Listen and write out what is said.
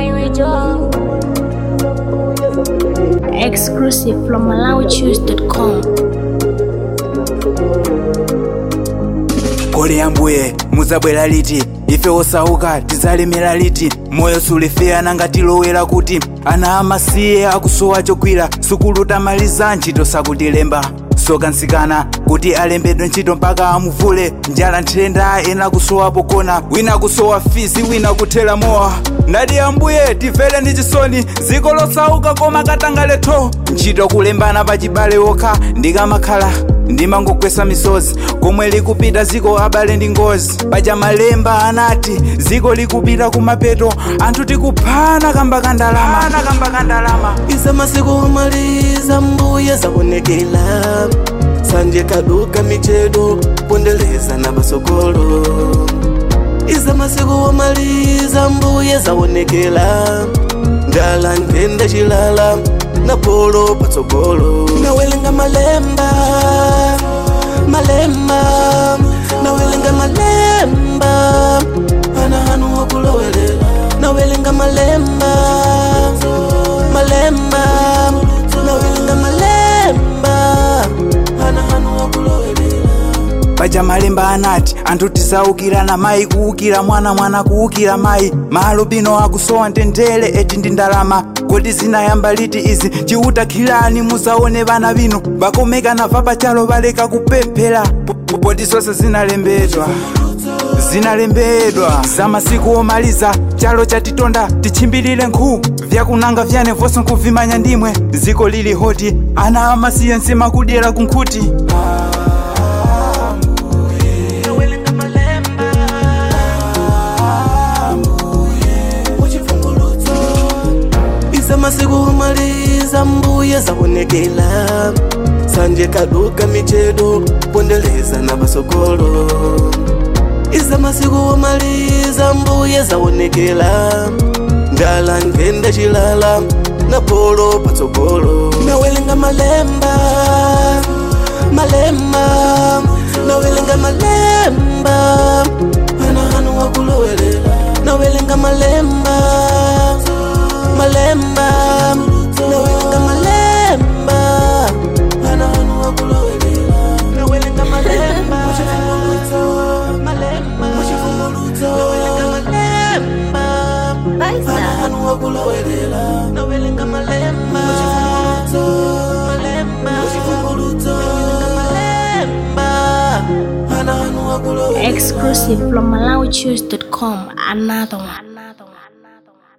Joe. Exclusive from MalawiChoose.com. kole yambuye muzabwera liti ife osauka tidzalemera liti moyo sulifeya ngatilowera kuti ana amasiye akusowa chogwira sukulu tamaliza ntchito sakutilemba sokansikana kuti alembedwe ntchito mpaka amuvule njala nthenda ena kusowa pokona wina kusowa fizi wina kuthera mowa ndati ambuye tifere ndi chisoni dziko losauka koma katangaletho ntchito kulembana pachibale okha ndikamakhala ndimangogwesa misozi komwe likupita ziko abale ndi ngozi paja malemba anati ziko likupita kumapeto anthu tikuphana kamba kandalama kamba kandalama iza masiku omaliza mbuye zaonekela sanje kaduka michedo pondeleza na basokolo iza masiku omaliza mbuye zaonekela ndala ntenda chilala na polo patsogolo nawelenga malemba malemba nawelenga malemba ana hanu wakulowelela nawelenga malemba malemba nawelenga malemba ana hanu wakulowelela paja malemba anati anthu tisaukirana mayi kuukira mwana mwana kuukira mayi malo bino akusowa ntendere eti ndi ndalama kodi zinayamba liti izi chiutakhirani muzaone vana bino bakomekana va pachalo baleka kupemphera Po- po- poti zonse zinalembedwa zinalembedwa za masiku omaliza chalo chatitonda tichimbilire nkhu vyakunanga vyane vonse nkuvimanya ndimwe ziko lili hoti ana amasiye nsima kudyera kunkhuti nawelenga malemba muchivumbulutso iza masiku omaliza mbuye zaonekela sanje kaduka michedo pondeleza na basokolo iza masiku omaliza mbuye zaonekela ndala ngenda chilala na polo patsogolo nawelenga malemba malemba nawelenga malemba ana hanu wakulowelela nawelenga malemba malemba nawelenga malemba ana hanu wakulowelela nawelenga malemba malemba nawelenga malemba ana hanu wakulowelela nawelenga malemba malemba nawelenga malemba ana hanu wakulowelela Exclusive from MalawiChoose.com. Another one. Another one. Another one.